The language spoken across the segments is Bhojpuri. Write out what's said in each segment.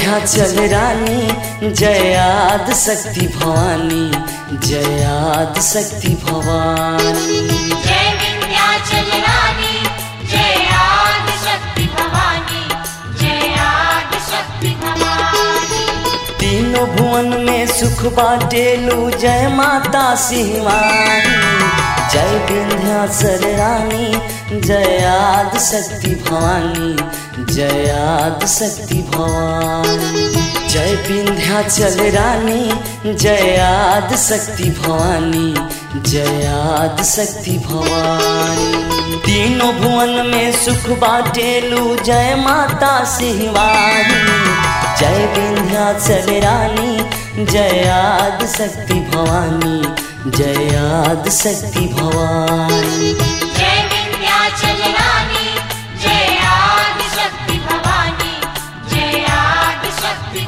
विंध्याचल रानी जयाद शक्ति भवानी जयाद शक्ति भवानी जय विंध्याचल रानी जय आदि शक्ति भवानी जय आदि शक्ति भवानी तीनों भुवन में सुख बाटेलू जय माता सिंहवानी जय विंध्याचल रानी जयाद शक्ति भवानी जयाद शक्ति भवानी जय विंध्याचल रानी जयाद शक्ति भवानी जयाद शक्ति भवानी तीनों भुवन में सुख बाटेलू जय माता सिंहवानी जय विंध्याचल रानी जयाद शक्ति भवानी जयाद शक्ति भवानी जय विंध्याचल रानी जय आदि शक्ति भवानी जय आदि शक्ति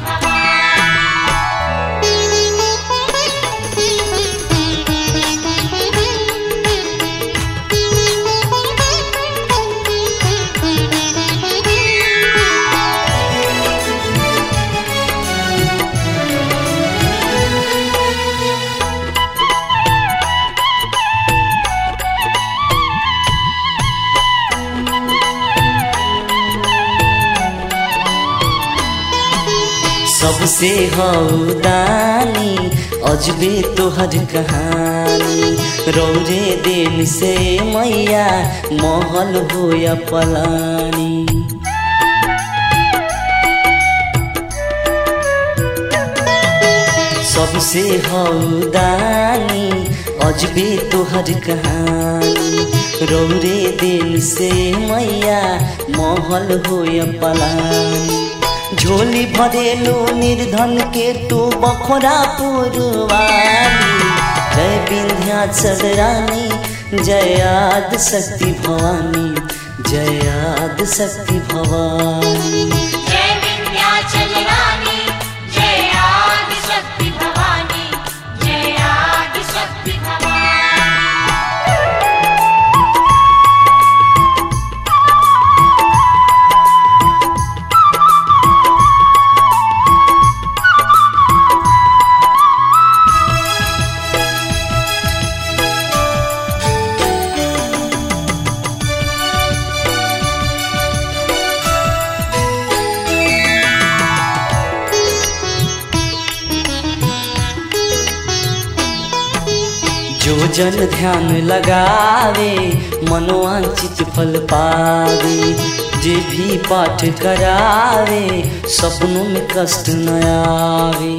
भवानी सबसे हौदानी अजबे तोहर कहानी रौरे देन से मैया महल हो या पलानी सबसे हौदानी अजबे तोहर कहानी रौरे दिल से मैया महल हो या पलानी झोली भरेलो निर्धन के तू बखोरा पुरवानी जय विंध्याचल रानी जयाद शक्ति भवानी जयाद शक्ति भवानी जय विंध्याचल रानी जय आदि शक्ति भवानी जय आदि शक्ति भवानी जो जन ध्यान लगावे मनोवांचित फल पावे जे भी पाठ करावे सपनों में कष्ट न आवे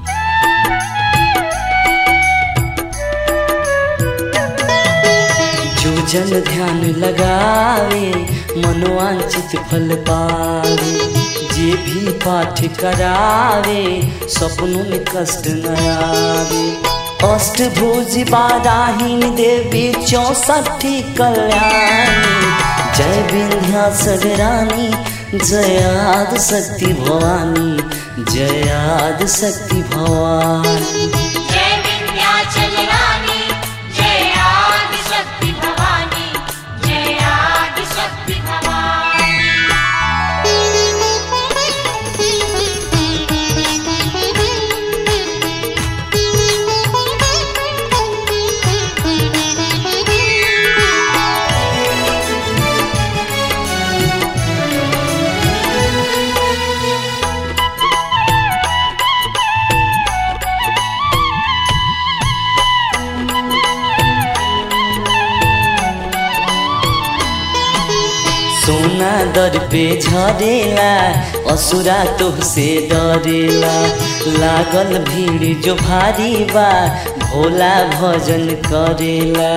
जो जन ध्यान लगावे मनोवांचित फल पावे जे भी पाठ करावे सपनों में कष्ट न आवे अष्टभुज बाराहीन देवी चौसठी कल्याणी जय विंध्याचल रानी जयाद शक्ति भवानी जयाद शक्ति भवानी जय विंध्याचल रानी जय आदि शक्ति भवानी जय आदि शक्ति भवानी सोना दर पे झरेला असुरा तुहसे डरेला लागल भीड़ जो भारी बा भोला भजन करेला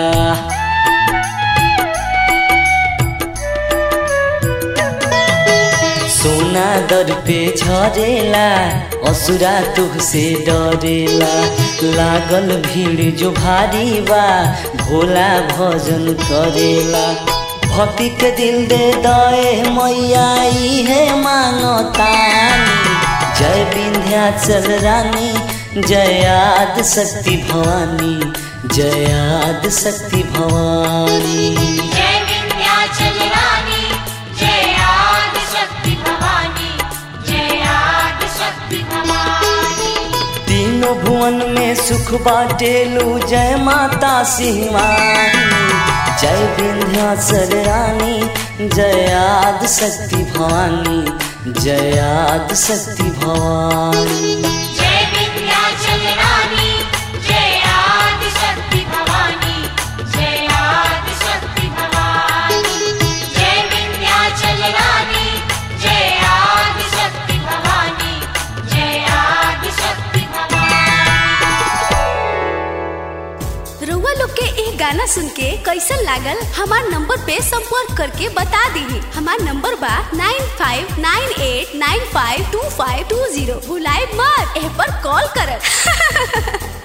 सोना दर पे झरेला असुरा तुहसे डरेला लागल भीड़ जो भारी बा भोला भजन करेला भक्ति के दिल दे दए मैया है मांगतानी जय विंध्याचल रानी जयाद शक्ति भवानी जयाद शक्ति भवानी जय विंध्याचल रानी जय आदि शक्ति भवानी जय आदि भुवन में सुख बाटेलू जय माता सिंहवानी जय विंध्याचल रानी जय आदि शक्ति भवानी जय आदि शक्ति भवानी जय विंध्याचल रानी जय आदि शक्ति भवानी जय आदि शक्ति भवानी जय विंध्याचल रानी जय आदि शक्ति भवानी जय आदि शक्ति भवानी रउआ लोग के एक गाना सुन के कैसन लागल हमार नंबर पे संपर्क करके बता दीही हमार नंबर बा nine five nine eight nine five two five two zero भुलाए मत एह पर कॉल करब